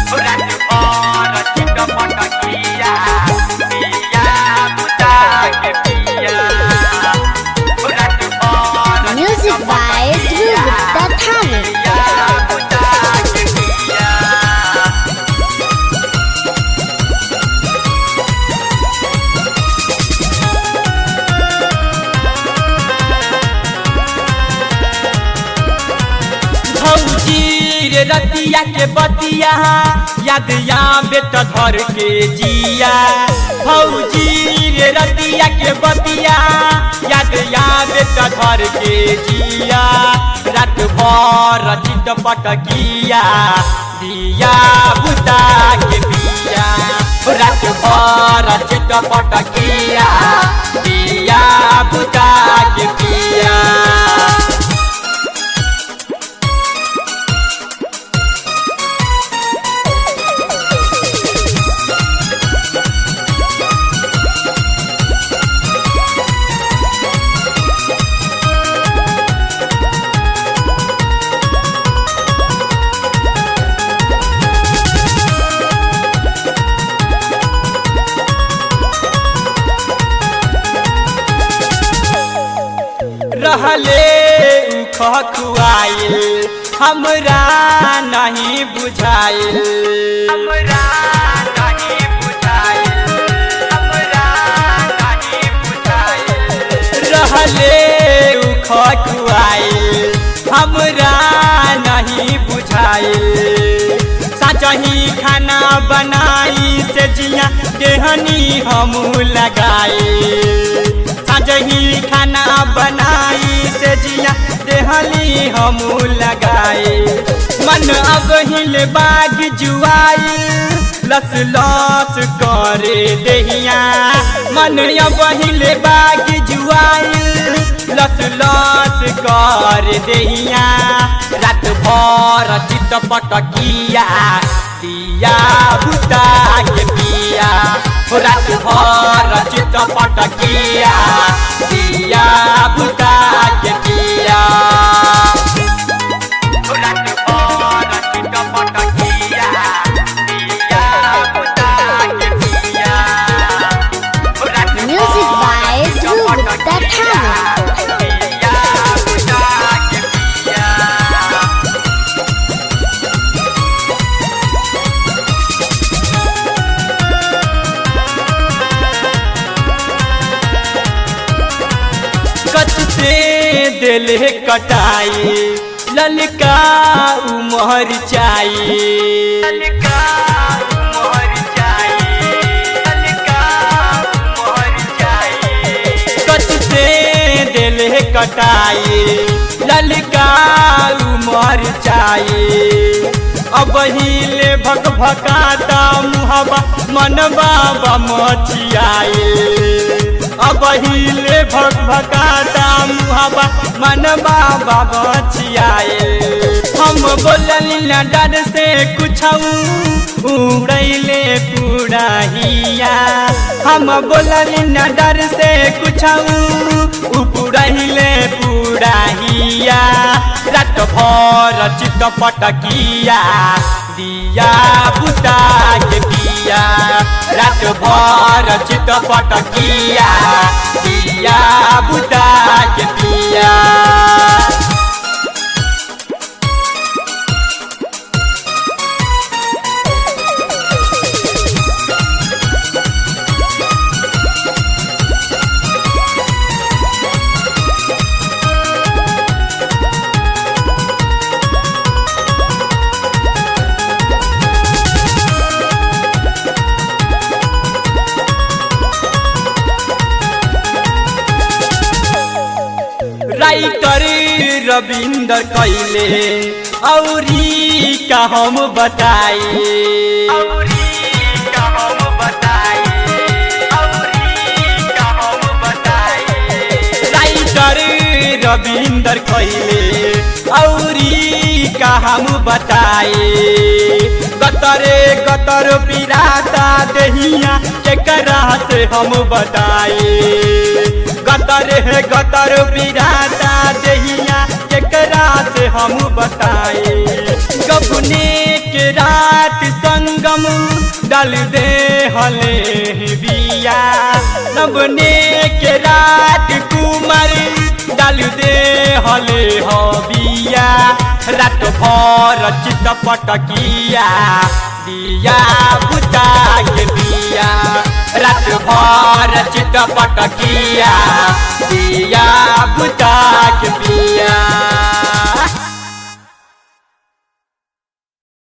Music by Dhruv Gupta Thane. भौजी रे रतिया के बतिया याद आवे त धर के जिया भौजी रे रतिया के बतिया याद आवे त धर के जिया रात भर चित पटकिया दिया बुता के दिया रात भर चित पटकिया दिया बुता के पिया रहले उ खखुआइल हमरा नहीं बुझाइल हमरा नहीं बुझाइल हमरा नहीं बुझाइल रहले उ खखुआइल हमरा नहीं बुझाइल साचही खाना बनाई से जिया देहनी हम लगाई साजही खाना बनाई से जिया देहली हम लगाए मन अब हिल बाग जुआई लस लस करे देहिया मन अब हिल बाग जुआई लस लस कर देहिया रात भर चित पटकिया दिया बुता के पिया रात भर चित पटकिया दिया बुता के पिया रात भर चित पटकिया दिया बुता के पिया Music by Dhruv Gupta Thane. कच से दिल कटाई ललका उमर चाहिए ललका उमर चाहिए ललका उमर चाहिए कच से दिल कटाई ललका उमर चाहिए अब हिले भक भकाता मुहबा मनबा बमचियाए अब हिले भक भकाता मुहबा मनबा बमचियाए हम बोलली न डर से कुछ उड़ैले पूरा हिया हम बोलली न डर से कुछ उड़ैले पूरा हिया रात भर चित पटकिया दिया बुता के दिया रात भर चित पटकिया दिया बुता के दिया राइटर रविंदर कैले औरी का हम बताए राइटर रविंदर कैले औरी का हम बताए गतरे गतर पिराता दहिया केकरा से हम बताए गतर है गतर पिराता दहिया केकरा से हम बताए गबने के रात संग डाल दे हले बिया नबने के रात कुमार डाल दे हले हो बिया रात भर चित पटकिया दिया बुता के दिया रात भर चित पटकिया दिया बुता के दिया